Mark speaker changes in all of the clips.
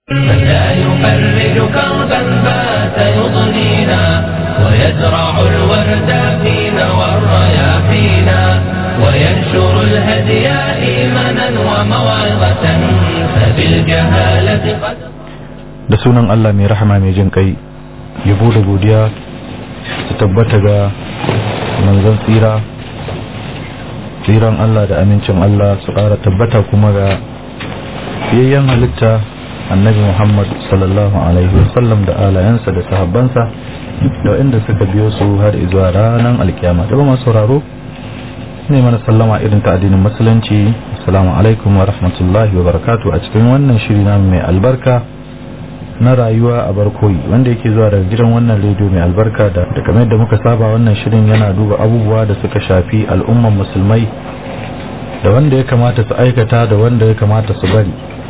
Speaker 1: من لا يفرج كربا بات يضنينا ويزرع الورد فينا والرياحينا وينشر الهدي إيمانا وموعظة فبالجهالة قد
Speaker 2: da sunan Allah mai rahama mai jin kai yabo da godiya su tabbata ga manzon tsira tsiran Allah da amincin Allah su ƙara tabbata kuma ga fiyayyen halitta annabi Muhammad sallallahu alaihi wasallam da alayansa da sahabbansa da inda suka biyo su har zuwa ranar alkiyama da masu sauraro ne mana sallama irin ta addinin musulunci assalamu alaikum wa rahmatullahi wa barakatuh a cikin wannan shiri na mai albarka na rayuwa a barkoyi wanda yake zuwa daga gidan wannan rediyo mai albarka da da kamar yadda muka saba wannan shirin yana duba abubuwa da suka shafi al'umman musulmai da wanda ya kamata su aikata da wanda ya kamata su bari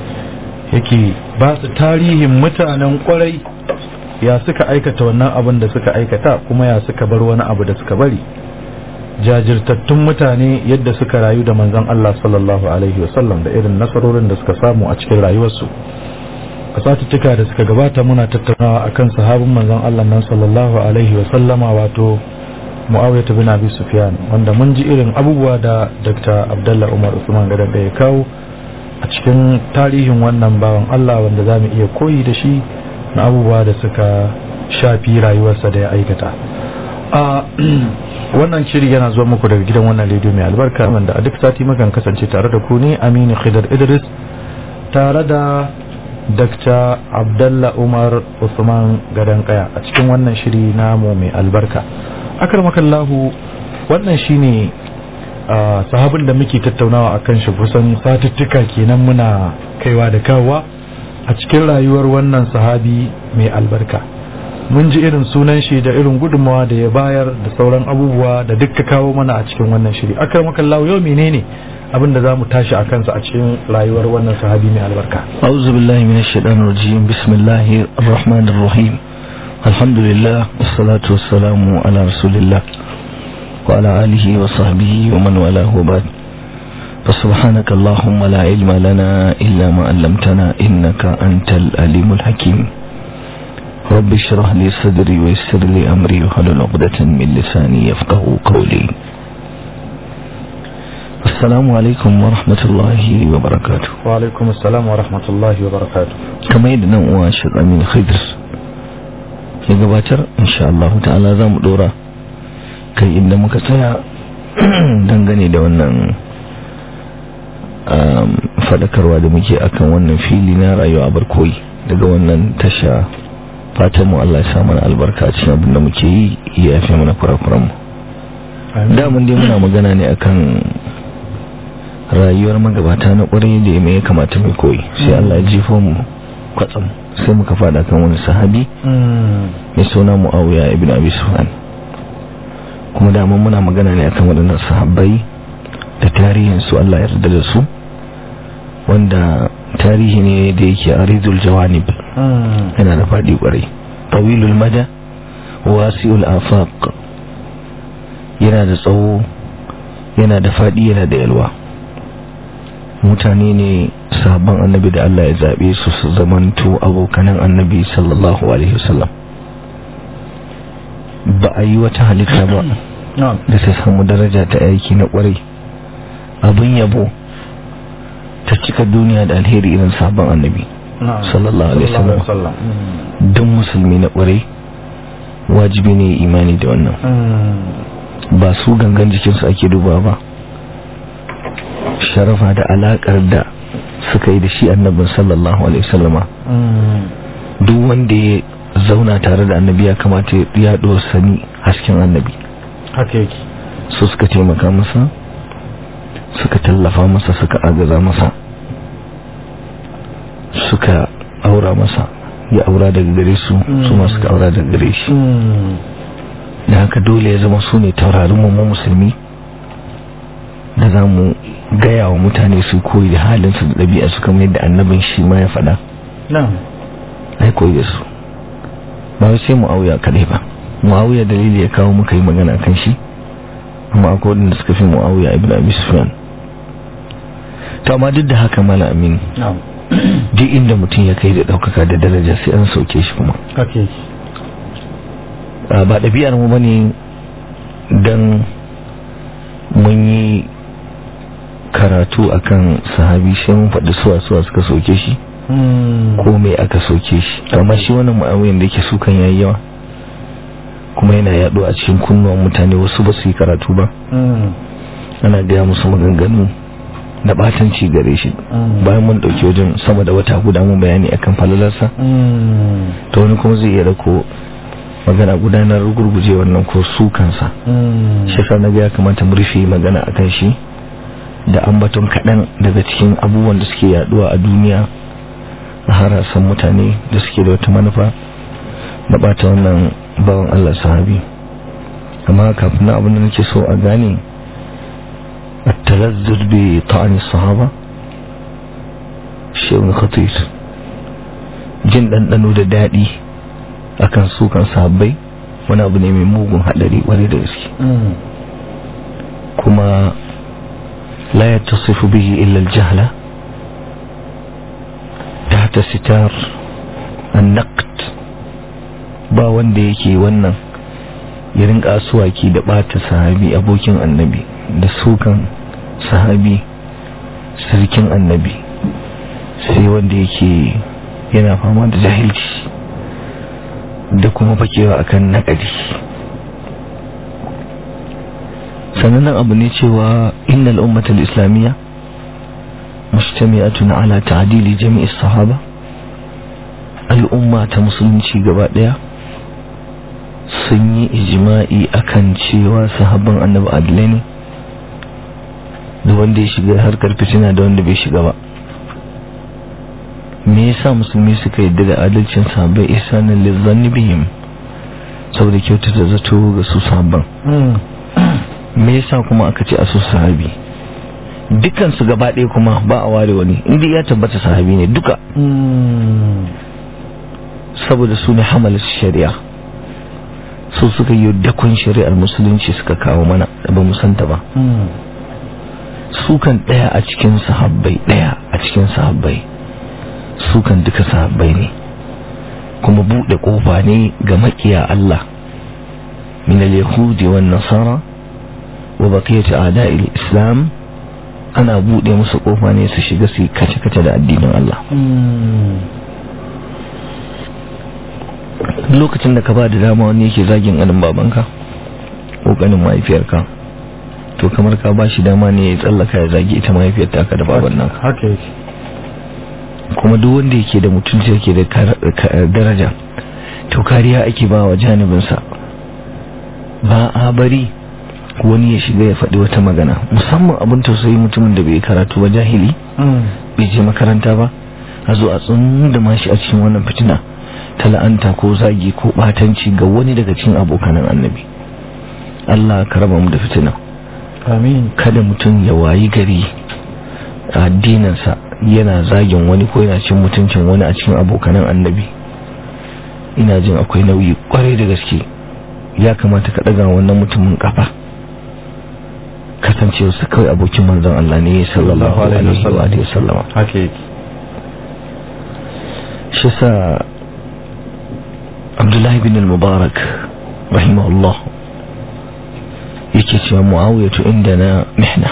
Speaker 2: yake ba su tarihin mutanen kwarai ya suka aikata wannan abin da suka aikata kuma ya suka bar wani abu da suka bari jajirtattun mutane yadda suka rayu da manzon Allah sallallahu alaihi wasallam da irin nasarorin da suka samu a cikin rayuwarsu a satuttuka da suka gabata muna tattaunawa akan sahabin manzon Allah nan sallallahu alaihi wasallama wato Muawiyah bin Abi Sufyan wanda mun ji irin abubuwa da Dr. Abdullah Umar Usman Gadan da ya kawo a cikin tarihin wannan bawan Allah wanda za mu iya koyi da shi na abubuwa da suka shafi rayuwarsa da ya aikata a wannan shiri yana zuwa muku daga gidan wannan rediyo mai albarka wanda a duk sati mukan kasance tare da ku ne Aminu Khidar Idris tare da Dr. Abdullah Umar Usman Gadan Kaya a cikin wannan shiri namu mai albarka akarmakallahu wannan shine Uh, sahabin da muke tattaunawa a kan shi kusan satuttuka kenan muna kaiwa da kawowa a cikin rayuwar wannan sahabi mai albarka mun ji irin sunan shi da irin gudunmawa da ya bayar da sauran abubuwa da duk ka kawo mana a cikin wannan shiri akar makallahu yau menene abin da za mu tashi a kansa a cikin rayuwar wannan sahabi mai albarka
Speaker 3: أعوذ بالله من الشيطان الرجيم بسم الله الرحمن الرحيم الحمد لله والصلاة والسلام على رسول الله وعلى آله وصحبه ومن والاه وبعد فسبحانك اللهم لا علم لنا إلا ما علمتنا إنك أنت الأليم الحكيم رب اشرح لي صدري ويسر لي أمري وحلل عقدة من لساني يفقه قولي السلام عليكم ورحمة الله وبركاته
Speaker 2: wa alaikum assalam wa rahmatullahi wa barakatuh
Speaker 3: kamar yadda nan uwa shi Amin Khidr ya gabatar insha Allah ta'ala za mu dora kai inda muka tsaya dangane da wannan um, fadakarwa da muke akan wannan fili na rayuwa barkoyi daga wannan tasha fatan mu Allah ya sa mana albarka a cikin abin da muke yi ya yafe mana kurakuran mu da mun dai muna magana ne akan rayuwar magabata na kwarai da me ya kamata mai koyi sai Allah ya jefo mu kwatsam sai muka fada kan wani sahabi mai suna Muawiya ibn Abi Sufyan kuma da mun muna magana ne akan waɗannan sahabbai da tarihin su Allah ya yarda da su wanda tarihi ne da yake aridul jawanib yana da faɗi kwarai tawilul mada wasi'ul afaq yana da tsawo yana da faɗi yana da yalwa mutane ne sabon annabi da Allah ya zaɓe su su zamanto abokanan annabi sallallahu alaihi wasallam ba a yi wata halitta ba da ta samu daraja ta aiki na kwarai abin yabo ta cika duniya da alheri irin sabon annabi sallallahu alaihi wasallam don musulmi na kwarai wajibi ne imani da wannan ba su gangan jikinsu ake duba ba sharafa da alakar da suka yi da shi annabin sallallahu alaihi wasallama duk wanda ya zauna tare da annabi ya kamata ya sani hasken annabi
Speaker 2: haka yake
Speaker 3: su suka taimaka masa suka tallafa masa suka agaza masa suka aura masa ya aura daga gare su su ma suka aura daga gare shi da haka dole ya zama su ne taurarin mu musulmi da za mu gaya wa mutane su koyi da halinsu da ɗabi'a su kamar yadda annabin shi ma ya faɗa ai koyi da su ba wai sai mu'awiya kaɗai ba mu'awiya dalili ya kawo muka yi magana kan shi amma akwai wadanda suka fi mu'awiya ibn abi sufyan to amma duk da haka mala amin duk inda mutum ya kai da ɗaukaka da daraja sai an sauke shi kuma
Speaker 2: okay
Speaker 3: ba ɗabi'ar mu bane don mun yi karatu akan sahabi shi mun faɗi suwa suwa suka soke shi ko mai aka soke shi amma shi wannan mu'awiyan da yake sukan yayi yawa kuma yana yaɗo a cikin kunnuwan mutane wasu ba su yi karatu ba ana gaya musu maganganu na batanci gare shi bayan mun ɗauki wajen sama da wata guda mun bayani akan falalarsa ta wani kuma zai iya rako magana gudanar gurguje wannan ko su kansa shi sa na ya kamata mu rufe magana akan shi da ambaton kaɗan daga cikin abubuwan da suke yaduwa a duniya a harasan mutane da suke da wata manufa na bata wannan bawan Allah sahabi amma kafin na abin da nake so a gane التلذذ بطعن الصحابة شيء خطير jin ɗanɗano da daɗi akan sukan sahabbai wani abu ne mai mugun haɗari wani da gaske kuma la ya tasifu bihi illa aljahla tahta sitar annaqt ba wanda yake wannan ya rinka asuwaki da ɓata sahabi abokin annabi da sukan sahabi sarkin annabi sai wanda yake yana fama da jahilci da kuma fakewa akan naƙadi sanannen abu ne cewa innal ummatal islamiyya mujtami'atun ala ta'dili jami'is sahaba al'umma ta musulunci gaba daya sun yi ijma'i akan cewa sahabban annabi adilai ne da wanda ya shiga harkar fitina da wanda bai shiga ba me yasa musulmi suka yadda da adalcin sahabbai isanin lizzanni bihim saboda kyautata zato ga su sahabban me yasa kuma aka ce a su sahabi dukkan su gaba ɗaya kuma ba a ware wani inda ya tabbata sahabi ne duka saboda su ne hamalar shari'a su suka yi dakon shari'ar musulunci suka kawo mana da ba musanta ba sukan ɗaya a cikin sahabbai ɗaya a cikin sahabbai sukan duka sahabbai ne kuma buɗe ƙofa ne ga makiya Allah min al-yahudi wan nasara wa baqiyat a'da'il islam ana buɗe musu ƙofa ne su shiga su kace kace da addinin Allah lokacin da ka ba da dama wani yake zagin alin babanka ko ganin mahaifiyarka to kamar ka ba shi dama ne ya tsallaka ya zagi ita mahaifiyar taka da baban nan
Speaker 2: haka yake
Speaker 3: kuma duk wanda yake da mutunci yake da daraja to kariya ake ba wa janibinsa ba a bari wani ya shiga ya faɗi wata magana musamman abin tausayi mutumin da bai karatu ba jahili bai je makaranta ba a zo a tsundama shi a cikin wannan fitina ta la'anta ko zagi ko batanci ga wani daga cikin abokanan annabi Allah ka raba mu da fitina
Speaker 2: amin
Speaker 3: kada mutum ya wayi gari a addininsa yana zagin wani ko yana cin mutuncin wani a cikin abokanan annabi ina jin akwai nauyi kwarai da gaske ya kamata ka daga wannan mutumin kafa kasancewa su kawai abokin manzon Allah ne sallallahu alaihi wa sallama
Speaker 2: haka yake
Speaker 3: shi sa Abdullahi bin al-Mubarak rahimahullah yake cewa Muawiyatu indana mihna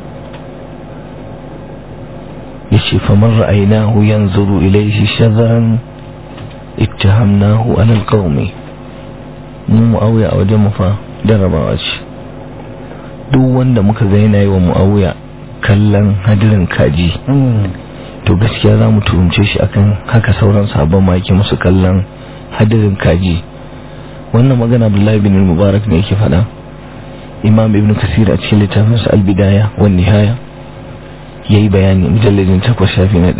Speaker 3: yace faman ra'aynahu yanzuru ilayhi shadran ittahamnahu ala alqawmi mu Muawiya a wajen mu fa darabawa ce duk wanda muka ga yana yi wa Muawiya kallon hadirin kaji to gaskiya za mu tuhumce shi akan haka sauran sabon ma yake musu kallon hadirin kaji wannan magana Abdullahi bin Mubarak ne yake faɗa Imam Ibn Kasir a cikin littafinsa Al-Bidaya wan Nihaya yayi bayani mujalladin 8 shafi na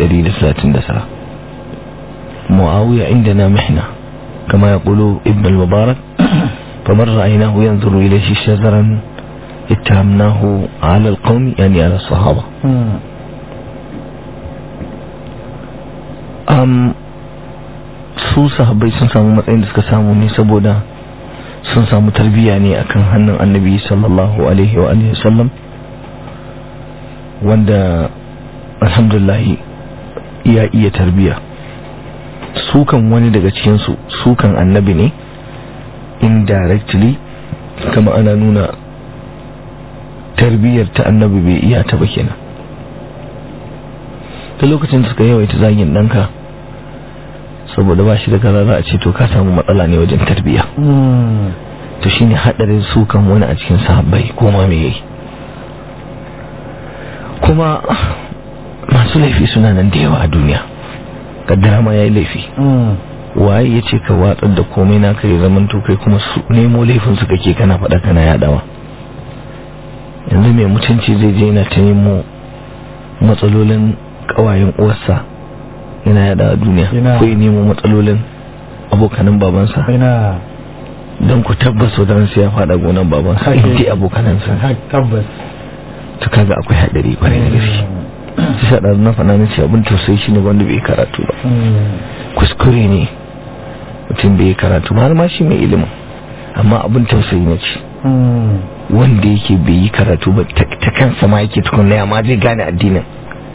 Speaker 3: 139 Muawiya indana mihna kama yaqulu Ibn al-Mubarak فمن رأيناه ينظر إليه شذرا اتهمناه على القوم يعني على الصحابة um, su sahabbai sun samu matsayin da suka samu ne saboda sun samu tarbiyya ne akan hannun annabi sallallahu alaihi wa alihi sallam wanda alhamdulillah ya iya tarbiya sukan wani daga cikinsu sukan annabi ne indirectly kama ana nuna tarbiyyar ta annabi bai iya ta ba kenan ta lokacin suka yawaita zagin ɗanka saboda ba shi da kaza za a ce to ka samu matsala ne wajen tarbiyya to shine hadarin sukan wani a cikin sahabbai ko ma me yayi kuma masu laifi suna nan da yawa a duniya kaddara ma yayi laifi waye ya ce ka watsar da komai naka ya zaman to kai kuma su nemo laifin su kake kana faɗa kana yadawa yanzu mai mutunci zai je yana ta nemo matsalolin kawayen uwarsa yana yada a duniya ko ya nemo matsalolin abokanan babansa don ku tabbas wadannan sai ya faɗa gonan babansa inda abokanansa
Speaker 2: tabbas
Speaker 3: to kaga akwai haɗari kwarai da gaske shi sa ɗazu na faɗa na ce abin tausayi shi ne wanda bai karatu ba kuskure ne mutum bai karatu ba har ma shi mai ilimin amma abin tausayi na ce wanda yake bai yi karatu ba ta kansa ma yake tukunna ya ma zai gane addinin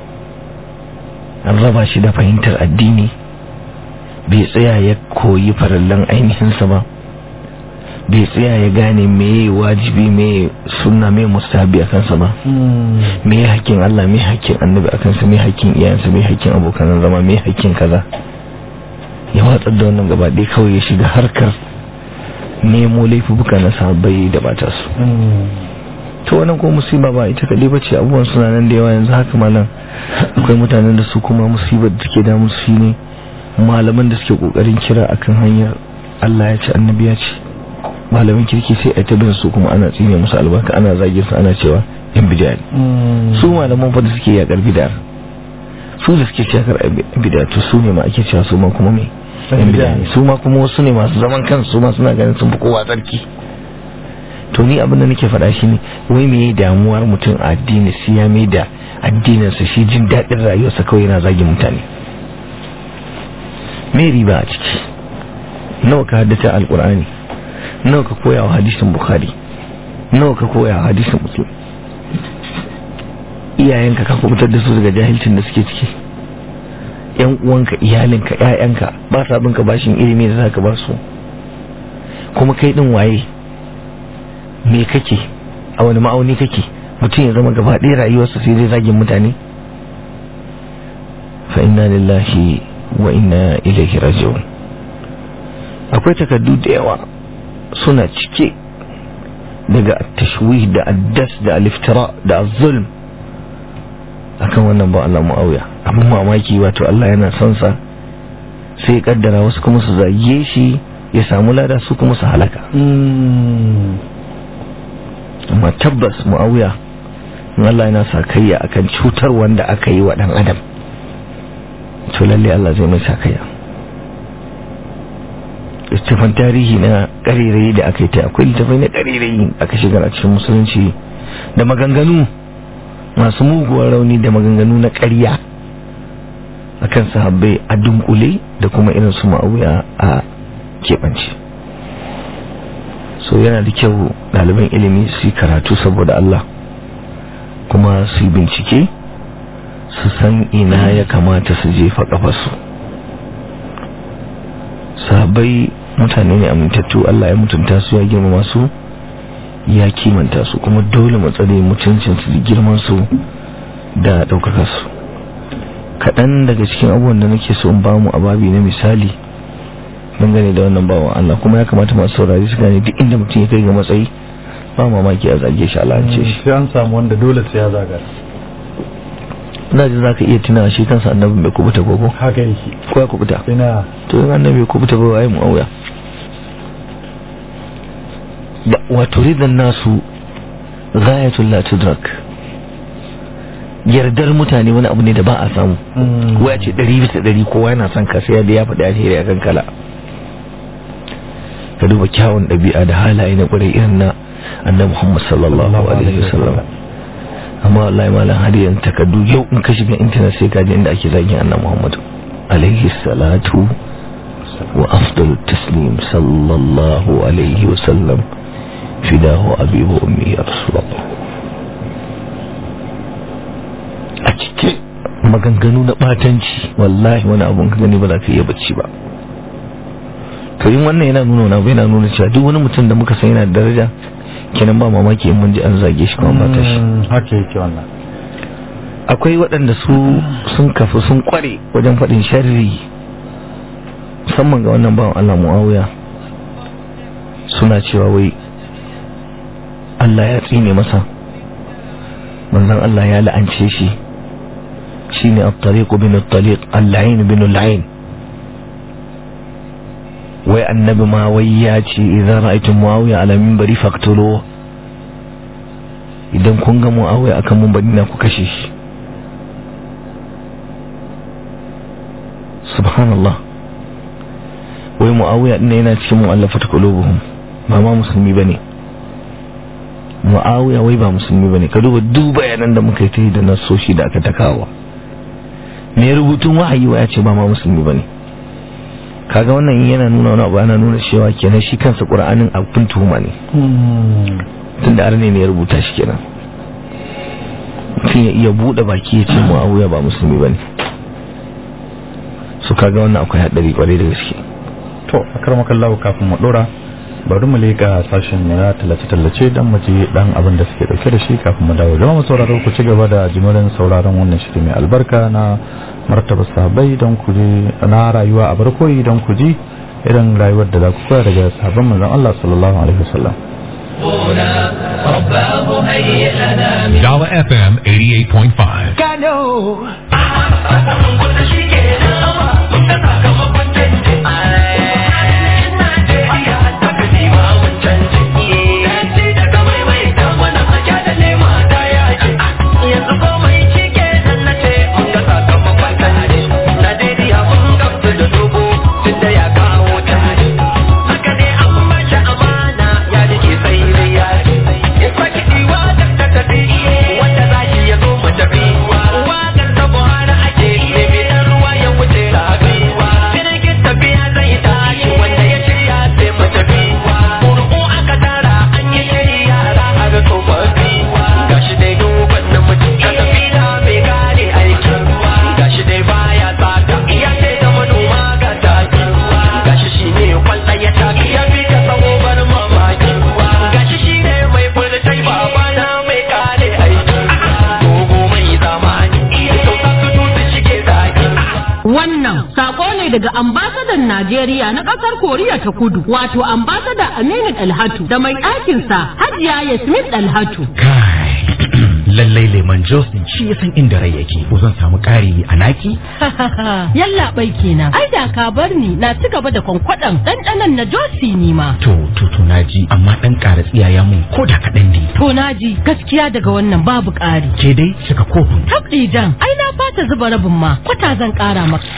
Speaker 3: an raba shi da fahimtar addini bai tsaya ya koyi farallan ainihinsa ba bai tsaya ya gane meye wajibi meye sunna meye mustahabi a kansa ba meye hakkin Allah meye hakkin annabi a kansa meye hakkin iyayensa meye hakkin abokan zama meye hakkin kaza ya watsar da wannan gaba ɗaya kawai ya shiga harkar nemo laifuka na sahabbai da bata su to wannan ko musiba ba ita kadai bace abubuwan suna nan da yawa yanzu haka malam akwai mutanen da su kuma musibar da take damu su ne malaman da suke kokarin kira akan hanyar Allah ya ce annabi ya ce malamin kirki sai a tabin su kuma ana tsine musu albarka ana zagin su ana cewa yan bid'a ne su malaman fa da suke yakar bid'a su da suke yakar bid'a to su ne ma ake cewa su ma kuma me yan bid'a ne su ma kuma wasu ne masu zaman kansu su ma suna ganin sun fi kowa tsarki to ni abin da nake faɗa shi ne wai me damuwar mutum a addini sai ya mai da addininsa shi jin daɗin rayuwarsa kawai yana zagin mutane me riba a ciki nawa ka haddace alkur'ani nawa ka koya wa hadisin bukhari nawa ka koya wa hadisin muslim iyayenka ka kubutar da su daga jahilcin da suke ciki yan uwanka iyalinka ƴaƴanka ba sa binka bashin ilimi da zaka ba su kuma kai din waye me kake a wani ma'auni kake mutum ya zama gaba ɗaya rayuwarsa sai dai zagin mutane fa inna lillahi wa inna ilaihi raji'un akwai takardu da yawa suna cike daga tashwih da addas da aliftira da zulm akan wannan ba Allah mu'awiya abin mamaki wato Allah yana son sa sai kaddara wasu kuma su zage shi ya samu lada su kuma su halaka amma tabbas mu'awiya in Allah yana sa kayya akan cutar wanda aka yi wa dan adam to lalle Allah zai mai sakayya littafin tarihi na ƙarerayi da aka yi ta akwai littafai na ƙarerayi aka shigar a cikin musulunci da maganganu masu muguwar rauni da maganganu na ƙarya akan sahabbai a dunkule da kuma irin su ma'auya a keɓance so yana da kyau ɗaliban ilimi su yi karatu saboda Allah kuma su yi bincike su san ina ya kamata su jefa kafarsu sahabbai mutane ne amintattu Allah ya mutunta su ya girmama su ya kimanta su kuma dole mu tsare mutuncin su da girman su da daukaka su kaɗan daga cikin abubuwan da nake so in ba mu a babi na misali dangane da wannan bawan Allah kuma ya kamata masu saurari su gane duk inda mutum ya kai ga matsayi ba mamaki a zage shi Allah ce shi
Speaker 2: sai an samu wanda dole sai ya zaga
Speaker 3: ina jin zaka iya tuna shi kansa annabin bai kubuta gogo
Speaker 2: haka yake
Speaker 3: ko ya kubuta
Speaker 2: ina
Speaker 3: to in annabi bai kubuta ba waye mu auya da wato ridan nasu ghayatul la tudrak yardar mutane wani abu ne da ba a samu waya ce ɗari bisa ɗari kowa yana son ka sai da ya faɗi alheri a kan kala ka duba kyawun ɗabi'a da halaye na ƙwarai irin na annabi Muhammad sallallahu alaihi wasallam amma wallahi malam har yanzu takardu yau in ka shiga intanet sai ka ji inda ake zagin annabi Muhammad alaihi salatu wa afdalu taslim sallallahu alaihi wasallam fidahu abi wa ummi ya rasulullah a cike maganganu na batanci wallahi wani abun ka gani ba za ka iya bacci ba to yin wannan yana nuna wani abu yana nuna cewa duk wani mutum da muka san yana da daraja kenan ba mamaki in mun ji an zage shi kuma ba ta shi
Speaker 2: haka yake wannan
Speaker 3: akwai waɗanda su sun kafu sun kware wajen faɗin sharri musamman ga wannan bawan Allah Muawiya suna cewa wai Allah ya tsine masa manzon Allah ya la'ance shi shine at-tariq bin at-tariq al-la'in bin al-la'in wai annabi ma wai ya ce idan ra'aytum Muawiya ala minbari faqtulu idan kun ga Muawiya akan minbari na ku kashe shi subhanallah wai mu'awiya din yana cikin mu'allafat qulubuhum ba ma musulmi bane mu'awiya wai ba musulmi bane ka duba duk bayanan da muka yi ta yi da nasoshi da aka takawa me rubutun wahayi wa ya ce ba ma musulmi bane kaga wannan yana nuna wani abu ana nuna cewa kenan shi kansa qur'anin abin tuhuma ne tunda arne ne ya rubuta shi kenan mutum ya iya bude baki ya ce mu'awiya ba musulmi bane su kaga wannan akwai haɗari kwarai da gaske
Speaker 2: to a karmakan lawo kafin mu dora bari mu leƙa sashen na tallace-tallace don mu ji dan abin da suke dauke da shi kafin mu dawo jama'a mu sauraro ku ci gaba da jimirin sauraron wannan shiri mai albarka na martaba sahabbai don ku ji na rayuwa a barkoyi don ku ji irin rayuwar da za ku koya daga sahabban manzon Allah sallallahu alaihi wasallam
Speaker 1: رباه هيئ لنا من
Speaker 4: Java FM 88.5.
Speaker 5: Wannan sako ne daga ambasadan Najeriya na ƙasar Koriya ta Kudu, wato ambasada Aminu Dalhatu da mai ɗakinsa Hajiya Yasmin Dalhatu.
Speaker 6: Kai, lallai lemon Jos din shi ya san inda rai yake. Ko zan samu ƙari a naki?
Speaker 5: Yalla bai kenan. Ai da ka bar ni na ci gaba da kwankwaɗan ɗanɗanon na Josi ni ma.
Speaker 6: To, to, to na ji, amma ɗan ƙara tsiyaya mun ko da kaɗan ne.
Speaker 5: To na ji gaskiya daga wannan babu ƙari.
Speaker 6: Ke dai cika kofin.
Speaker 5: Tabɗi jan, ai na fata zuba rabin ma, kwata zan ƙara maka.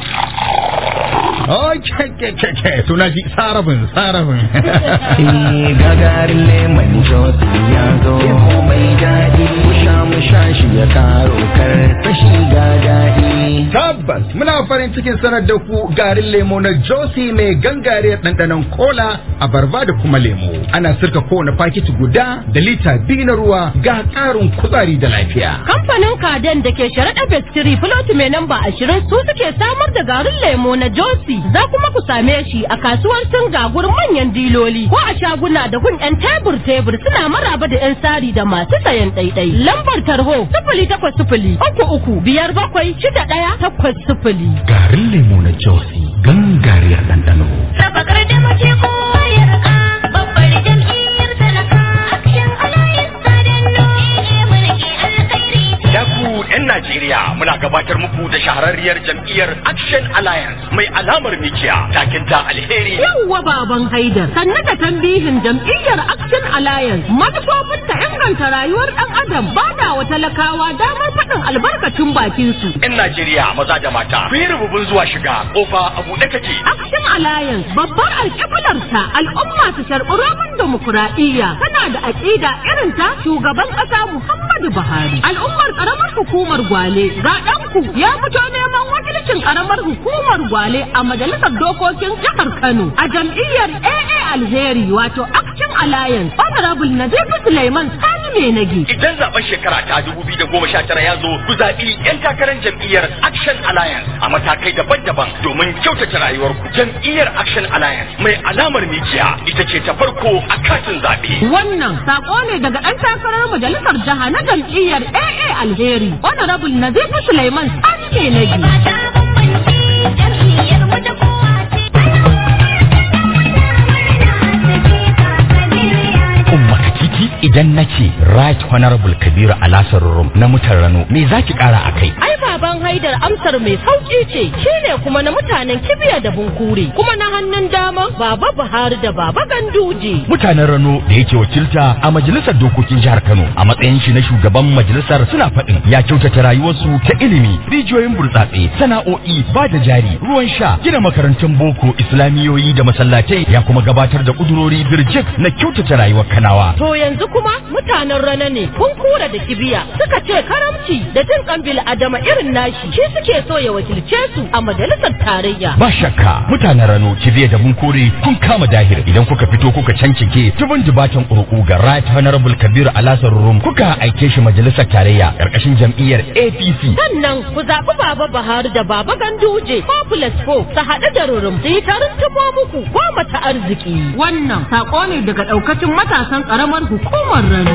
Speaker 6: Oh, ke, ke, ke, ke, to na ji sarabin, sarabin.
Speaker 3: Eh gagarin lemon jos ya zo mai daɗi mu sha mu sha shi ya karo karfashi ga daɗi
Speaker 6: Tabbas muna farin cikin sanar da ku garin lemo na Josi mai gangariyar ɗanɗanon kola a barba da kuma lemo. Ana sirka kowane fakiti guda da lita biyu na ruwa ga ƙarin kuzari da lafiya.
Speaker 5: Kamfanin Kaden da ke sharaɗa Bestiri Filoti mai namba ashirin su suke samar da garin lemo na Josi. Za kuma ku same shi a kasuwar Singa gurin manyan diloli ko a shaguna da gun 'yan tebur-tebur suna maraba da 'yan sari da masu sayan ɗaiɗai. Lambar tarho sifili takwas sifili uku uku biyar bakwai shida ɗaya takwas sifili.
Speaker 6: Garin lemo na Josi gangariyar ɗanɗano.
Speaker 7: Sabakar da mace kowa ya raka babbar jam'iyyar talaka action alliance ta danno ne mulki alkhairi
Speaker 8: Da ku 'yan Najeriya muna gabatar muku da shahararriyar jam'iyyar Action Alliance mai alamar mikiya takin ta alheri.
Speaker 5: Yawwa baban Haidar, sannu da tambihin jam'iyyar Action Alliance manufofin ta inganta rayuwar ɗan adam ba da wa talakawa damar faɗin albarkacin bakin su.
Speaker 8: 'Yan Najeriya maza da mata ku yi rububin zuwa shiga kofa a buɗe take.
Speaker 5: Action Alliance babbar alƙiblarta al'umma su sharɓi roman demokuraɗiyya tana da aƙida irin ta shugaban ƙasa Muhammadu Buhari. Al'ummar ƙaramar hukumar Gwale ga ɗanku ya fito neman wakilcin ƙaramar hukumar Gwale a majalisar dokokin jihar Kano a jam'iyyar AA Alheri wato Action Alliance Honorable Nazifu Suleiman Sani mai nage.
Speaker 8: Idan zaben shekara ta 2019 ya zo ku zaɓi 'yan takarar jam'iyyar Action Alliance a matakai daban-daban domin kyautata rayuwarku. Jam'iyyar Action Alliance mai alamar mikiya ita ce ta farko a katin zaɓe.
Speaker 5: Wannan sako ne daga ɗan takarar majalisar jiha na jam'iyyar AA Alheri, Honorable Nazifu Suleiman Sani mai nage.
Speaker 7: Ba ta bambanci jam'iyyar mu ta kowa ce.
Speaker 9: Umma Katiti idan nace Right Honorable Kabiru Alasar Rum na mutan Rano me zaki kara akai?
Speaker 5: Ai baban haidar amsar mai sauki ce, shi ne kuma na mutanen kibiya da bunkure, kuma na hannun dama baba Buhari da baba Ganduje.
Speaker 9: Mutanen Rano da yake wakilta a majalisar dokokin jihar Kano a matsayin shi na shugaban majalisar suna faɗin ya kyautata rayuwarsu ta ilimi, rijiyoyin burtsatse, sana'o'i, ba da jari, ruwan sha, gina makarantun boko, islamiyoyi da masallatai ya kuma gabatar da kudurori birjik na kyautata rayuwar Kanawa.
Speaker 5: To yanzu kuma mutanen rana ne kun kura da kibiya suka ce karamci da jin kan adama irin nashi shi suke so ya wakilce su a majalisar tarayya.
Speaker 9: Ba shakka mutanen Rano kibiya da bunkure kun kama dahir idan kuka fito kuka cancike tubin dubatan ƙurƙu ga Right Honorable Kabir Alasar Rum kuka aike shi majalisar tarayya ƙarƙashin jam'iyyar APC.
Speaker 5: Sannan ku zaɓi Baba Buhari da Baba Ganduje ko plus ko su haɗu da rurum su yi tarin tumo muku goma ta arziki. Wannan saƙo ne daga ɗaukacin matasan ƙaramar hukumar Rano.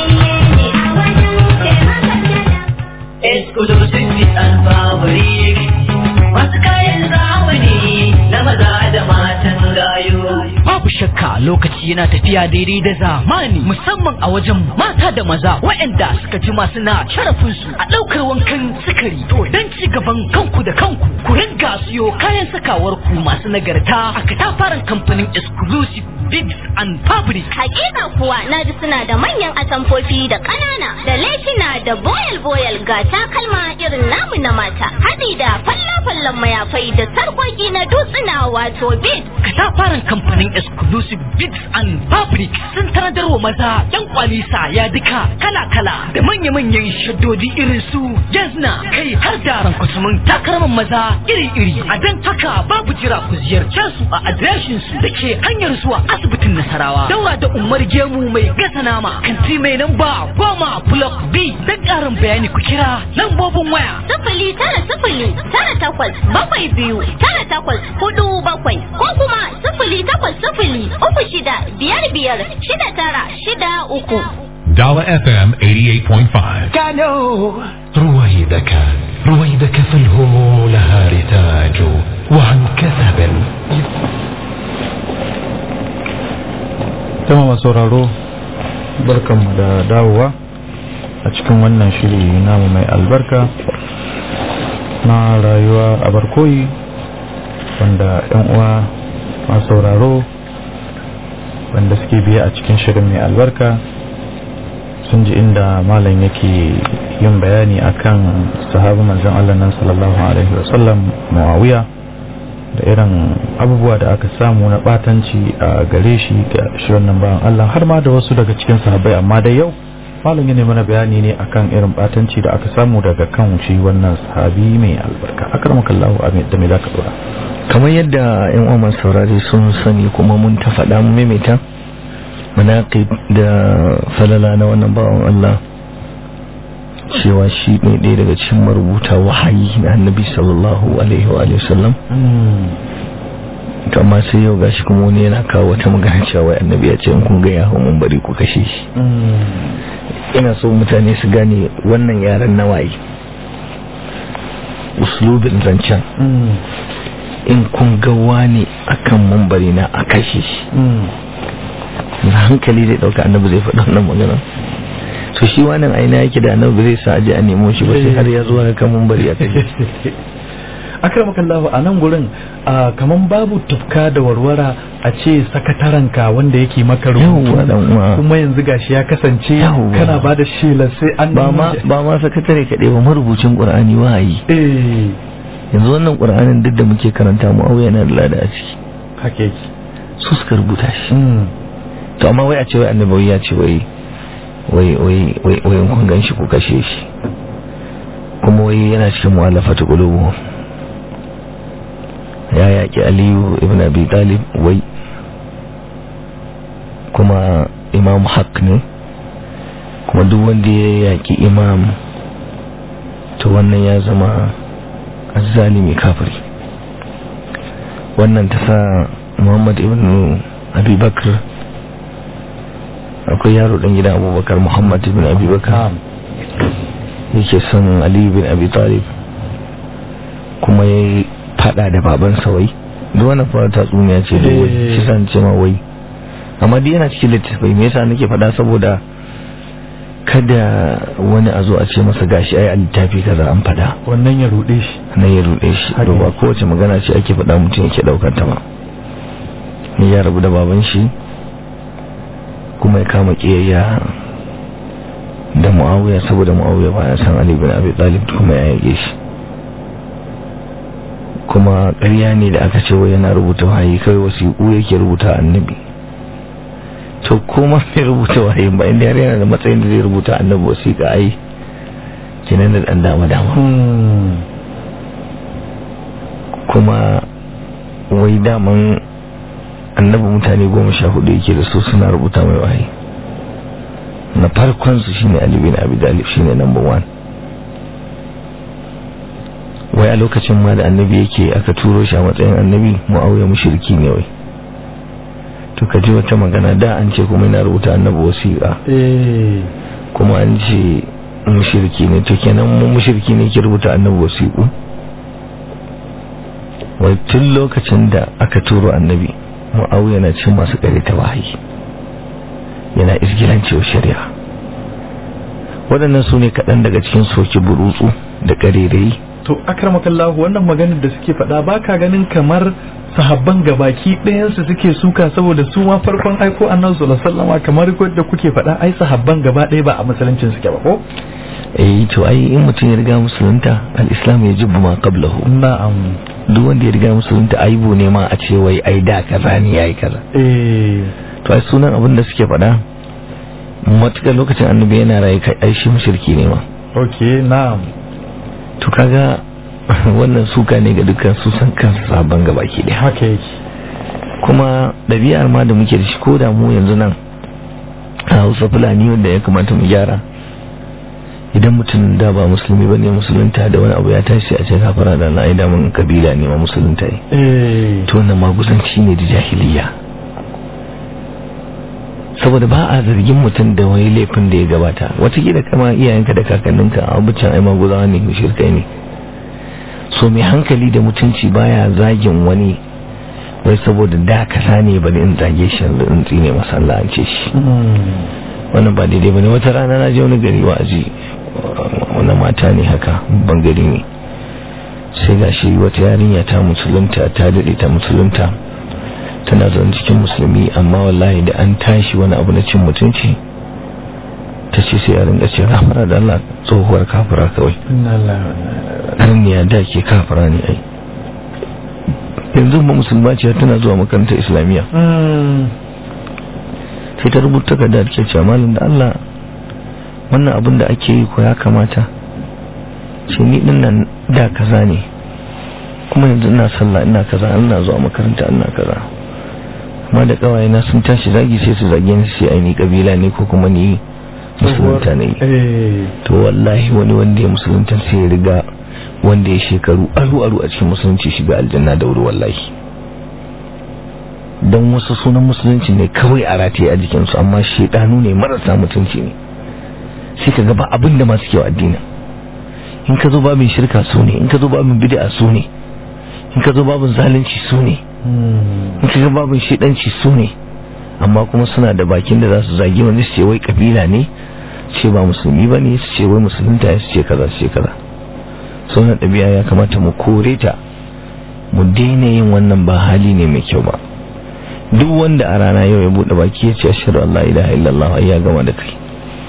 Speaker 1: Exclusivity and fabric Masu kayan zamani na maza da matan gayu
Speaker 10: Babu shakka lokaci yana tafiya daidai da zamani musamman a wajen mata da maza waɗanda suka jima suna sharafinsu a ɗaukar wankan sukari to don ci gaban kanku da kanku ku ringa siyo kayan sakawar ku masu nagarta a katafaren kamfanin exclusive bigs and fabric
Speaker 7: Hakika kuwa na ji suna da manyan atamfofi da ƙanana da lefina da boyal-boyal ga takalma irin namu na mata. Haɗi da falla-fallan mayafai da sarƙoƙi na dutsuna wato bid.
Speaker 10: katafaren kamfanin exclusive bigs and fabric sun tanadar wa maza yan kwalisa ya duka kala-kala da manya-manyan shaddodi irin su jazna kai har da rankwasumin takalman maza iri-iri a don haka babu jira ku ziyarce su a adireshin su da ke hanyar zuwa asibitin nasarawa daura da umar gemu mai gasa nama kanti mai namba goma block b don karin bayani ku kira lambobin waya
Speaker 7: Sifili tara sifili tara takwas bakwai biyu tara takwas hudu bakwai ko kuma sifili takwas sifili uku shida biyar biyar shida tara shida uku.
Speaker 4: Dala FM 88.5
Speaker 1: Kano
Speaker 11: رويدك رويدك فالهموم لها رتاج وعن كثب
Speaker 2: Tama masu sauraro barkanmu da dawowa a cikin wannan shiri namu mai albarka na rayuwa a barkoyi wanda 'yan uwa masu sauraro wanda suke biya a cikin shirin mai albarka sun ji inda malam yake yin bayani akan sahabu manzon Allah nan sallallahu alaihi wasallam Muawiya da irin abubuwa da aka samu na batanci a gare shi ga shi wannan bayan Allah har ma da wasu daga cikin sahabbai amma da yau malam ya mana bayani ne akan irin batanci da aka samu daga kan shi wannan sahabi mai albarka akramakallahu amin da me zaka dora
Speaker 3: kamar yadda yan umar saurari sun sani kuma mun ta faɗa mu maimaita manaqib da falala na wannan bawan Allah cewa shi ne ɗaya daga cikin marubuta wahayi na annabi sallallahu alaihi wa alihi wasallam to amma sai yau gashi kuma wani yana kawo wata magana cewa wai annabi ya ce in kun ga ya hau mun bari ku kashe shi ina so mutane su gane wannan yaren nawayi uslubin zancen in kun ga wani akan mambari na a kashe shi na hankali zai dauka annabi zai faɗa wannan magana so shi wannan aina yake da annabi zai sa aje a nemo shi ba sai har ya zuwa kan mambari a kashe shi
Speaker 2: akramakallahu a nan gurin a kaman babu tufka da warwara a ce sakataranka wanda yake maka rubutu
Speaker 3: Yawwa, dan uwa.
Speaker 2: kuma yanzu gashi ya kasance
Speaker 3: Yawwa.
Speaker 2: kana ba da shelar sai an
Speaker 3: ba ma ba ma sakatare kaɗai ba marubucin qur'ani wahayi
Speaker 2: eh
Speaker 3: yanzu wannan qur'anin duk da muke karanta mu auya yana da lada a ciki
Speaker 2: haka yake
Speaker 3: su suka rubuta shi
Speaker 2: Mm.
Speaker 3: to amma wai a ce wai annabawi ya ce wai wai wai wai wai in kun gan shi ku kashe shi kuma wai yana cikin mu'allafatu qulubu ya yaki aliyu ibn abi talib wai kuma imam haq ne kuma duk wanda ya yaki imam to wannan ya zama azzalimi kafiri wannan ta sa muhammad ibn abubakar akwai yaro dan gidan abubakar muhammad ibn abubakar yake son aliyu bin abi talib kuma ya yi fada da babansa wai duk wannan fara tatsuniya ce da wai shi san ce ma wai amma dai yana cikin littattafai me yasa nake fada saboda kada wani a zo a ce masa gashi ai a littafi kaza an fada
Speaker 2: wannan ya rude shi
Speaker 3: nan ya rude shi to ba kowace magana ce ake fada mutum yake daukar ta ba ni ya rabu da baban shi kuma ya kama kiyayya da muawiya saboda muawiya ba ya san ali bin abi talib kuma ya yage shi kuma ƙarya ne da aka ce wai yana rubuta wahayi kawai wasiƙu yake rubuta annabi to kuma mai rubuta wahayin ba inda yana da matsayin da zai rubuta annabi wasiƙa ai kenan da ɗan dama dama kuma wai daman annabi mutane goma sha hudu yake da su suna rubuta mai wahayi na farkon su shine Ali bin Abi Talib shine number one wai a lokacin ma da annabi yake aka turo shi a matsayin annabi mu'awiya mushriki ne wai to ka ji wata magana da an ce kuma yana rubuta annabi wasiƙa kuma an ce mushriki ne to kenan mu mushriki ne ke rubuta annabi wasiƙu wai tun lokacin da aka turo annabi mu'awiya na cin masu kare ta wahayi yana izgilancewa shari'a waɗannan su ne kaɗan daga cikin soki burutsu da ƙarerai
Speaker 2: to akramakallahu wannan maganar da suke faɗa baka ganin kamar sahabban gabaki ɗayansu suke suka saboda su ma farkon aiko annabi sallallahu alaihi wasallam kamar da kuke faɗa ai sahabban gaba ɗaya ba a musuluncin suke ba ko
Speaker 3: eh to ai in mutum ya riga musulunta al-islam ya jibbu ma qablahu
Speaker 2: na'am
Speaker 3: duk wanda ya riga musulunta aibu ne ma a ce wai ai da kaza ne yayi kaza
Speaker 2: eh
Speaker 3: to ai sunan abin da suke faɗa matukar lokacin annabi yana rayu kai ai shi mushriki ne ma
Speaker 2: okay na'am
Speaker 3: to kaga wannan suka ne ga dukkan su san kansu sabon gabaki ɗaya
Speaker 2: haka yake
Speaker 3: kuma ɗabi'ar ma da muke da shi ko da mu yanzu nan a hausa fulani wanda ya kamata mu gyara idan mutum da ba musulmi ba ne musulunta da wani abu ya tashi a ce kafara da na aida mun kabila ne ma musulunta ne
Speaker 2: eh
Speaker 3: to wannan magusanci ne da jahiliya saboda ba a zargin mutum da wani laifin da ya gabata watakila kama iyayenka da kakanninka a abucan ai maguzawa ne mushrikai ne so mai hankali da mutunci baya zagin wani wai saboda da kaza ne ba in zage shi yanzu in tsine masa Allah an ce shi wannan ba daidai bane wata rana na je wani gari wa'azi wani mata ne haka ban gari ne sai gashi wata yarinya ta musulunta ta dade ta musulunta tana zaune cikin musulmi amma wallahi da an tashi wani abu na cin mutunci ta ce sai a ringa ce rahmara da Allah tsohuwar kafira kawai ya da ke kafira ne ai yanzu ba musulma ce tana zuwa makarantar islamiyya sai ta rubuta ga da ke cewa malam da Allah wannan abin da ake yi ko ya kamata ce ni din nan da kaza ne kuma yanzu ina sallah ina kaza ina zuwa makaranta ina kaza amma da kawaye na sun tashi zagi sai su zage ni sai ai ni kabila ne ko kuma ni musulunta ne to wallahi wani wanda ya musulunta sai ya riga wanda ya shekaru aru-aru a cikin musulunci shiga aljanna da wuri wallahi don wasu sunan musulunci ne kawai a rataye a jikinsu amma shedanu ne marasa mutunci ne sai ka gaba abin da masu kyau addinin in ka zo babin shirka su ne in ka zo babin bid'a su ne in ka zo babin zalunci su ne in ka ga babin shedanci su ne amma kuma suna da bakin da za su zagi wani su ce wai kabila ne ce ba musulmi ba ne su ce wai musulunta ya su ce kaza su ce kaza sauran ɗabi'a ya kamata mu kore ta mu daina yin wannan ba hali ne mai kyau ba duk wanda a rana yau ya buɗe baki ya ce ashhadu an la ilaha illallah ya gama da kai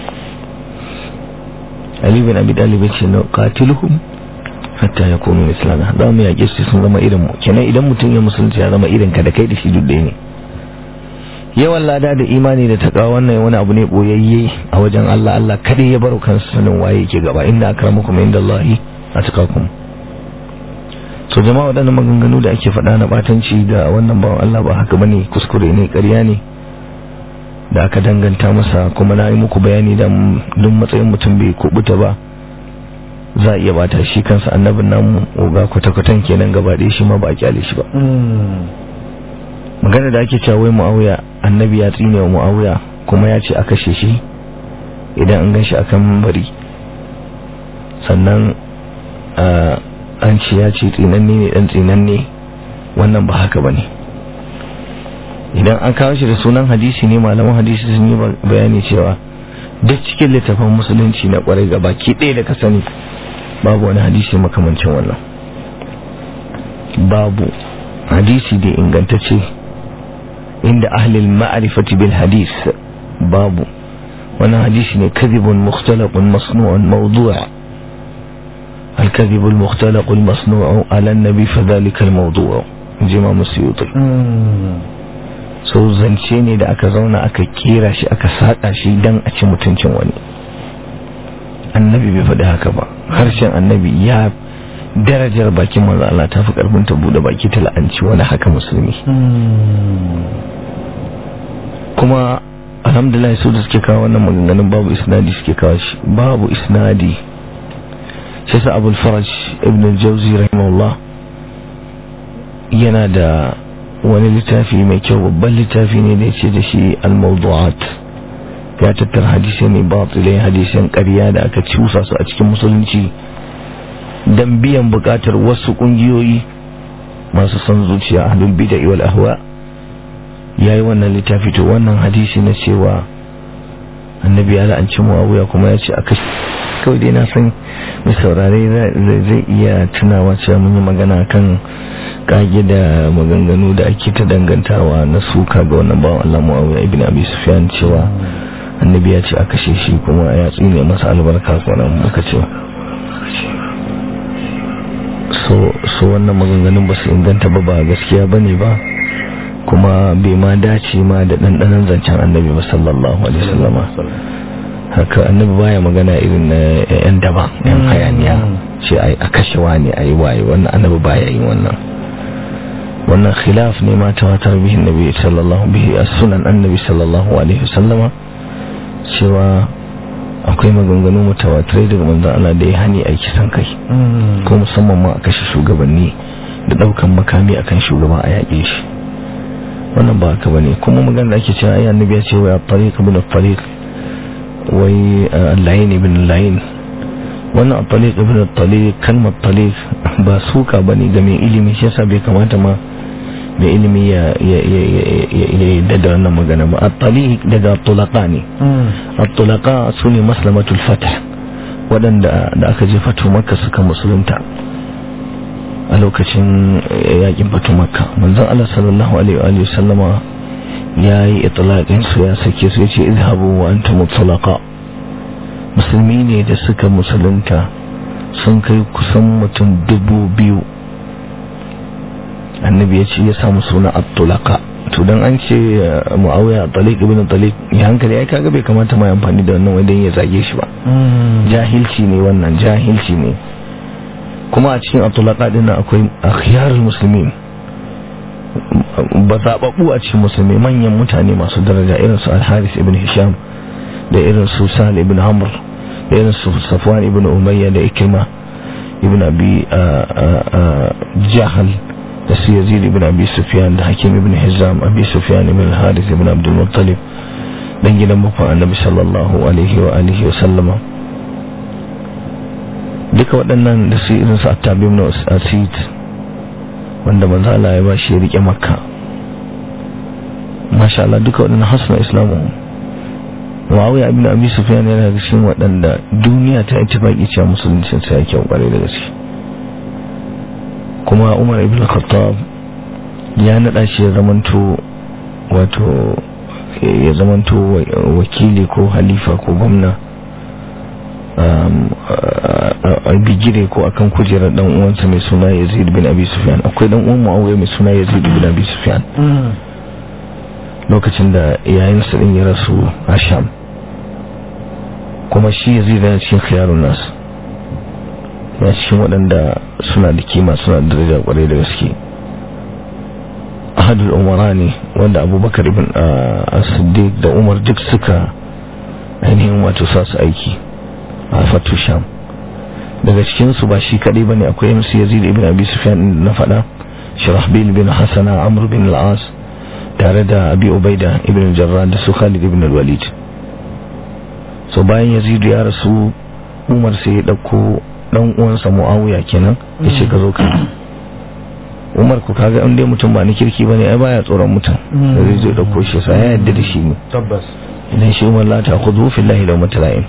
Speaker 3: Ali bin Abi Talib ce na qatiluhum hatta yakunu mislana za mu yaƙe su sun zama irin mu kenan idan mutum ya musulunci ya zama irin ka da kai da shi duk ɗaya ne yawan lada da imani da takawa wannan wani abu ne boyayye a wajen Allah Allah kada ya baro kansa sanin waye ke gaba inda akramakum indallahi atqakum so jama'a waɗannan maganganu da ake faɗa na batanci ga wannan bawan Allah ba haka bane kuskure ne ƙarya ne da aka danganta masa kuma na yi muku bayani da duk matsayin mutum bai kubuta ba za a iya bata shi kansa annabin namu oga kwata-kwatan kenan gaba ɗaya shi ma ba a kyale shi ba magana da ake cewa wai mu'awiya annabi ya tsine wa mu'awiya kuma ya ce a kashe shi idan an gan shi akan bari sannan an ce ya ce tsinanne ne dan tsinanne wannan ba haka ba ne idan an kawo shi da sunan hadisi ne malaman hadisi sun yi bayani cewa duk cikin littafin musulunci na kwarai gaba ki ɗaya da ka sani babu wani hadisi makamancin wannan babu hadisi da ingantacce inda ahlil ma'rifati bil hadis babu wannan hadisi ne kadhibun mukhtalaqun masnu'un mawdu' الكذب المختلق المصنوع على النبي فذلك الموضوع جمع مسيوطي so zance ne da aka zauna aka kera shi aka saƙa shi don a ci mutuncin wani annabi bai faɗi haka ba harshen annabi ya darajar bakin manzo Allah ta fi karfin ta bude baki ta la'anci wani haka musulmi kuma alhamdulillah su da suke kawo wannan maganganun babu isnadi suke kawo shi babu isnadi sai sa abul faraj ibn al-jawzi rahimahullah yana da wani littafi mai kyau babban littafi ne da ya ce da shi al-mawdu'at ya tattara hadisai ne batilai hadisan ƙarya da aka cusa su a cikin musulunci don biyan buƙatar wasu ƙungiyoyi masu son zuciya ahlul bid'a wal ahwa yayi wannan littafi to wannan hadisi na cewa annabi ya la'anci muawiya kuma ya ce aka kawai dai na san mai saurare zai iya tunawa cewa mun yi magana kan kage da maganganu da ake ta dangantawa na suka ga wannan bawan Allah Muawiya ibn Abi Sufyan cewa annabi ya ce a kashe shi kuma ya tsine masa albarka kuma muka ce so so wannan maganganun ba su inganta ba ba gaskiya bane ba kuma bai ma dace ma da dandanan zancen annabi ba sallallahu alaihi wasallama haka annabi baya magana irin na yan daba yan hayaniya ce ai a kashe wani ai waye wannan annabi baya yin wannan wannan khilaf ne ma tawatar bihi annabi sallallahu bihi as-sunan annabi sallallahu alaihi wasallama cewa akwai maganganu mutawatirai daga manzon Allah da ya hani a kisan kai ko musamman ma a kashe shugabanni da daukan makami akan shugaba a yaƙe shi wannan ba haka bane kuma magana da ake cewa ai annabi ya ce wa tariq ibn tariq wai layin ibn layin wannan taliq ibn taliq kalmar taliq ba suka bane ga mai ilimi shi yasa bai kamata ma mai ilimi ya ya da wannan magana ba at-taliq daga tulaqa ne at-tulaqa sune maslamatul fath wadanda da aka je fatu makka suka musulunta a lokacin yakin fatu makka manzon Allah sallallahu alaihi wa sallama ya yi itlaqin su ya sake su yace izhabu wa antum mutlaqa musulmi ne da suka musulunta sun kai kusan mutum dubu biyu annabi ya ce ya samu suna at-tulaqa to dan an ce muawiya taliq ibn taliq ya hankali ai kaga bai kamata mai amfani da wannan wajen ya zage shi ba jahilci ne wannan jahilci ne kuma a cikin at-tulaqa din akwai akhyarul muslimin ba zaɓaɓɓu a cikin musulmi manyan mutane masu daraja irin su al-haris ibn hisham da irin su sal ibn amr da irin su safwan ibn umayya da ikrima ibn abi jahal da su yazid ibn abi sufyan da hakim ibn hizam abi sufyan ibn al-haris ibn abdul muttalib dan gidan bakon annabi sallallahu alaihi wa alihi wa sallama duka waɗannan da su irin su attabi ibn asid wanda manzo Allah ya bashi ya rike makka masha Allah duka waɗannan hasna islamu Muawiya ibn Abi Sufyan yana da cikin waɗanda duniya ta ittifaki cewa musulunci sai ya kyau kware da gaske kuma Umar ibn Khattab ya nada shi ya zamanto wato ya zamanto wakili ko halifa ko gwamna a bigire ko akan kujerar dan uwansa mai suna Yazid bin Abi Sufyan akwai dan uwan Muawiya mai suna Yazid bin Abi Sufyan lokacin da yayin sa din ya rasu a Sham kuma shi Yazid yana cikin khiyarun nas ya cikin waɗanda suna da kima suna da daraja kwarai da gaske ahadul umarani wanda abubakar ibn as-siddiq da umar duk suka ainihin wato sa su aiki a fatu sham daga cikinsu ba shi kadai bane akwai musu yazid ibn abi sufyan na fada shirahbil bin hasana amr bin al-as tare da abi ubaida ibn jarrah da su khalid ibn al-walid so bayan yazid ya rasu umar sai ya dauko dan uwansa muawiya kenan ya ce ka zo ka umar ku kaga in dai mutum ba ni kirki bane ai baya tsoron mutum da zai zo dauko shi sai ya yadda da shi ne
Speaker 2: tabbas
Speaker 3: idan shi umar la ta khudhu fillahi law matala'in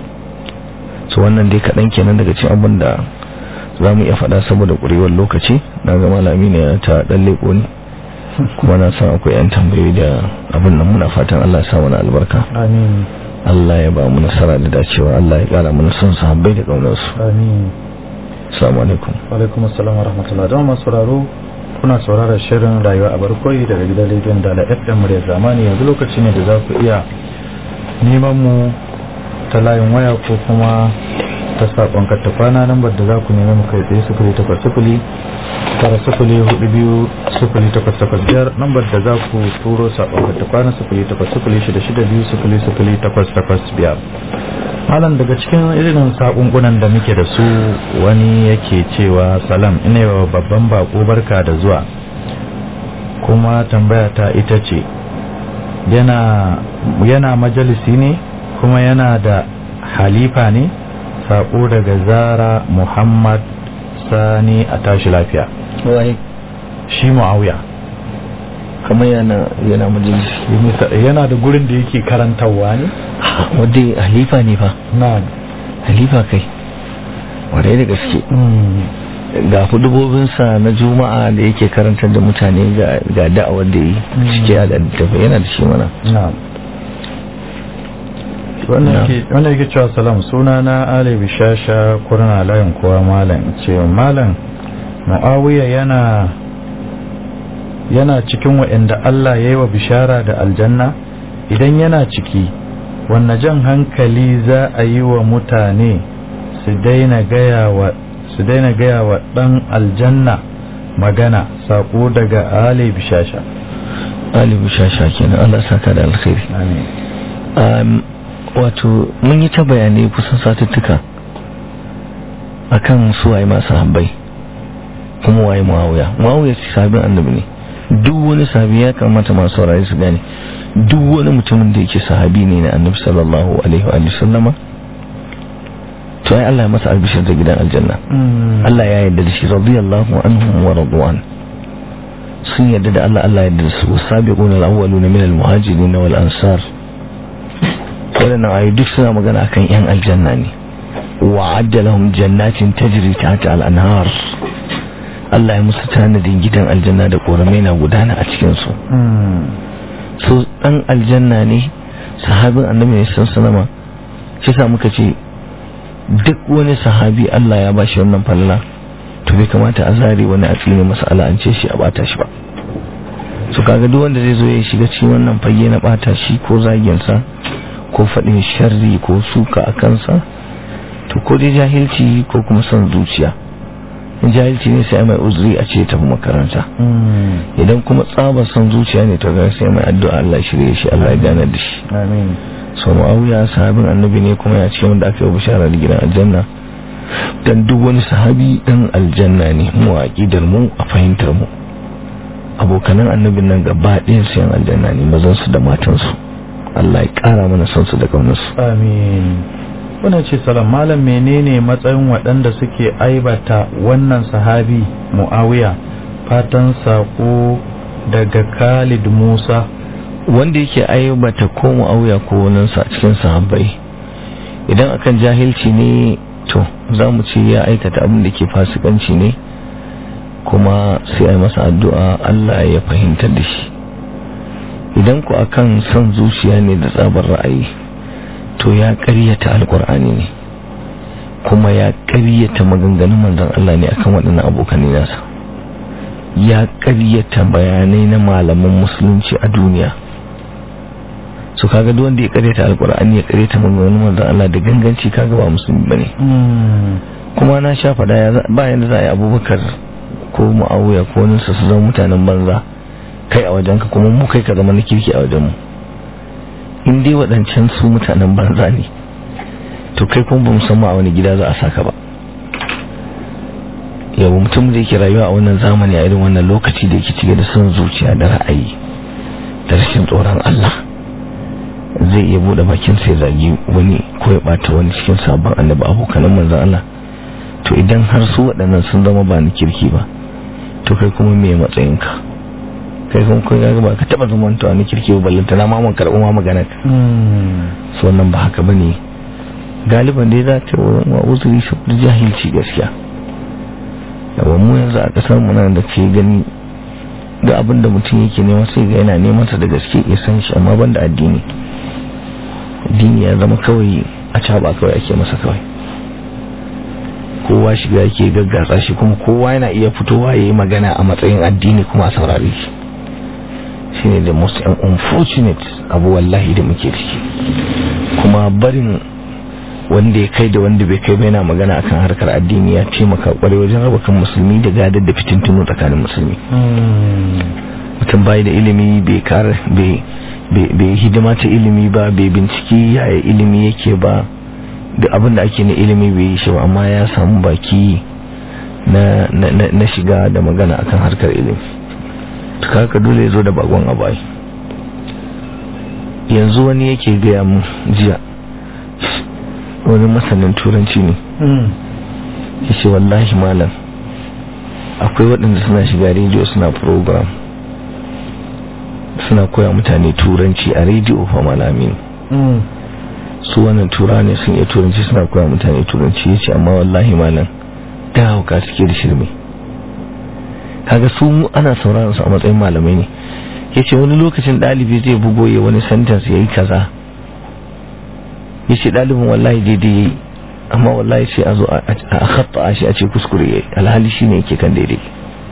Speaker 3: so wannan dai kadan kenan daga cikin abin da zamu iya faɗa saboda ƙurewar lokaci na ga malami ne ta dan leko ni kuma na san akwai yan tambayoyi da abin nan muna fatan Allah ya sa mana albarka
Speaker 2: amin
Speaker 3: Allah ya ba mu nasara da dacewa Allah ya kara mana son sahabbai da kaunar su
Speaker 2: amin
Speaker 3: assalamu alaikum
Speaker 2: wa alaikum assalam wa rahmatullahi da masu sauraro kuna sauraron shirin rayuwa a barkoyi daga gidan rediyon dala fm murya zamani yanzu lokaci ne da za ku iya neman mu ta layin waya ko kuma ta saƙon kattafana lambar da za ku nemi mu kai tsaye sufuri takwas sufuri tara sufuri hudu biyu sufuri takwas takwas biyar lambar da za ku turo saƙon kattafana sufuri takwas sufuri shida shida biyu sufuri sufuri takwas takwas biyar malam daga cikin irin saƙunƙunan da muke da su wani yake cewa salam ina yawa babban bako barka da zuwa kuma tambaya ta ita ce yana yana majalisi ne kuma yana da halifa ne saƙo daga zara muhammad sani a tashi lafiya
Speaker 3: wai
Speaker 2: shi mu'awiya
Speaker 3: kamar yana yana majalisi
Speaker 2: yana da gurin da yake karantarwa ne
Speaker 3: wadda halifa ne fa
Speaker 2: na
Speaker 3: halifa kai wadai da gaske ga hudubobinsa na juma'a da yake karantar da mutane ga da'awar da yi cike a littafi yana da shi mana
Speaker 2: wannan yake cewa salam suna na ali bishasha kurna layin kowa malam ce malam mu'awiya yana yana cikin wa'anda Allah ya yi wa bishara da aljanna idan yana ciki wanne jan hankali za a yi wa mutane su daina gaya wa su daina gaya wa dan aljanna magana sako daga ali bishasha
Speaker 3: ali bishasha kenan Allah saka da alkhairi
Speaker 2: amin
Speaker 3: wato mun yi ta bayanai kusan satuttuka akan su waye masu habbai kuma waye muawiya muawiya sahabin annabi ne duk wani sahabi ya kamata masu saurari su gane duk wani mutumin da yake sahabi ne na annabi sallallahu alaihi wa sallama to ai Allah ya masa albishir da gidan aljanna Allah ya yarda da shi radiyallahu anhum wa radwan sun yarda da Allah Allah ya yarda da su sabiquna al-awwaluna min al-muhajirin wal ansar waɗannan ayu duk suna magana akan yan aljanna ne wa adda lahum jannatin tajri tahta al-anhar Allah ya musu tanadin gidan aljanna da koramai na gudana a cikin su so dan aljanna ne sahabin annabi ne sun sanama shi sa muka ce duk wani sahabi Allah ya bashi wannan falala to bai kamata a zare wani a tsine masa ala'ance shi a bata shi ba su kaga duk wanda zai zo ya shiga cikin wannan fage na bata shi ko zagin sa ko faɗin sharri ko suka a kansa to ko dai jahilci ko kuma son zuciya in jahilci ne sai mai uzuri a ce tafi makaranta idan kuma tsabar son zuciya ne to ga sai mai addu'a Allah shirye shi Allah ya gane da shi
Speaker 2: amin
Speaker 3: so muawiya sahabin annabi ne kuma ya ce wanda aka yi bishara da gidan aljanna dan duk wani sahabi dan aljanna ne mu a aqidar mu a fahimtar mu abokanan annabin nan gaba ɗayan su yan aljanna ne mazan su da matan su Allah ya kara mana son su da kaunar su
Speaker 2: amin wannan ce salam malam menene matsayin waɗanda suke aibata wannan sahabi muawiya fatan sako daga Khalid Musa
Speaker 3: wanda yake aibata ko mu'awiya ko waninsa a cikin sahabbai idan akan jahilci ne to za mu ce ya aikata abin da ke fasikanci ne kuma sai a masa addu'a Allah ya fahimtar da shi idan ku akan son zuciya ne da tsabar ra'ayi to ya ƙaryata alkur'ani ne kuma ya ƙaryata maganganun manzon Allah ne akan waɗannan abokan nasa ya ƙaryata bayanai na malaman musulunci a duniya su kaga duk wanda ya karyata alkur'ani ya karyata maganganun manzon Allah da ganganci kaga ba musulmi bane kuma na sha fada ba yanda za a yi abubakar ko mu'awiya ko wani su zama mutanen banza kai a wajenka kuma mu kai ka zama na kirki a wajenmu in dai waɗancan su mutanen banza ne to kai kuma ba musamman a wani gida za a saka ba yau mutum da yake rayuwa a wannan zamani a irin wannan lokaci da yake cike da son zuciya da ra'ayi da rashin tsoron Allah zai iya bude bakin sai zagi wani ko ya bata wani cikin sabon annabi abokanan manzon Allah to idan har su waɗannan sun zama ba ni kirki ba to kai kuma me matsayinka kai kuma kai ga ba ka taba zaman to ni kirki ba ballanta na ma mun karɓi ma magana ka so wannan ba haka bane galiban dai za ta wa uzuri saboda jahilci gaskiya yawan mu yanzu a kasar mu nan da ke gani ga abin da mutum yake nema sai ga yana neman sa da gaske ya san shi amma banda addini addini ya zama kawai a caba kawai ake masa kawai kowa shiga yake gaggatsa shi kuma kowa yana iya fitowa ya yi magana a matsayin addini kuma a saurare shi shine the most unfortunate abu wallahi da muke ciki kuma barin wanda ya kai da wanda bai kai ba yana magana akan harkar addini ya taimaka kwarai wajen raba kan musulmi da gadar da fitintunu tsakanin musulmi mutum bai da ilimi bai kar bai hidima ta ilimi ba bai binciki yaya ilimi yake ba da abin da ake na ilimi bai yi shi ba amma ya samu baki na shiga da magana akan harkar ilimi haka dole ya zo da bagon abai yanzu wani yake gaya mu jiya wani masanin turanci ne ya ce wallahi malam akwai waɗanda suna shiga rediyo suna program suna koya mutane turanci a rediyo fa malamin su wannan tura ne sun iya turanci suna koya mutane turanci ya ce amma wallahi malam ta hauka suke da shirme kaga su ana sauraron su a matsayin malamai ne ya ce wani lokacin ɗalibi zai bugo ya wani sentence ya yi kaza ya ce ɗalibin wallahi daidai ya yi amma wallahi sai a zo a hatta shi a ce kuskure ya yi alhali shi ne yake kan daidai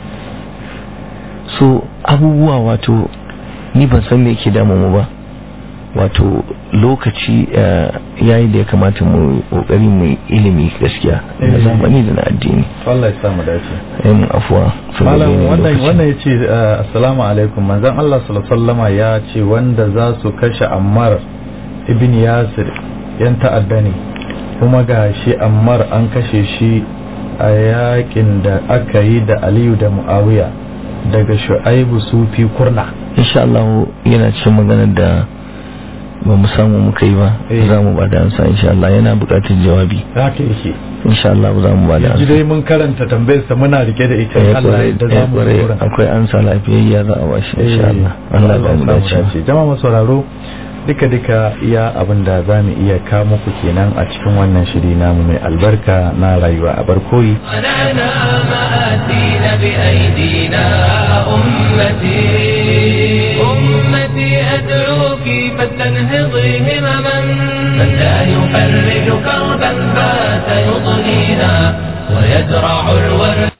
Speaker 3: so abubuwa wato ni ban san me yake damu mu ba wato lokaci ya yi da ya kamata mu kokari mu ilimi gaskiya na zamani da na addini
Speaker 2: Allah ya samu dace
Speaker 3: yin afuwa
Speaker 2: malam wannan wannan yace assalamu alaikum manzon Allah sallallahu alaihi ya ce wanda za su kashe Ammar ibn Yasir yan ta'adda ne kuma ga shi Ammar an kashe shi a yakin da aka yi da Aliyu da Muawiya daga Shu'aibu Sufi Kurna
Speaker 3: insha Allah yana cikin maganar da ba mu samu muka yi ba za mu ba da ansa insha Allah yana buƙatar jawabi
Speaker 2: haka yake
Speaker 3: insha Allah za mu ba da
Speaker 2: yanzu dai mun karanta tambayar sa muna rike da ita Allah da za mu
Speaker 3: akwai ansa lafiyayya za a bashi insha Allah Allah ya mu dace
Speaker 2: jama'a masu sauraro duka duka iya abin da za mu iya kawo muku kenan a cikin wannan shiri namu mai albarka na rayuwa a barkoyi
Speaker 1: أمتي أدعوك فلتنهضي همما من لا يفرج كربا فات يضنينا ويزرع الورد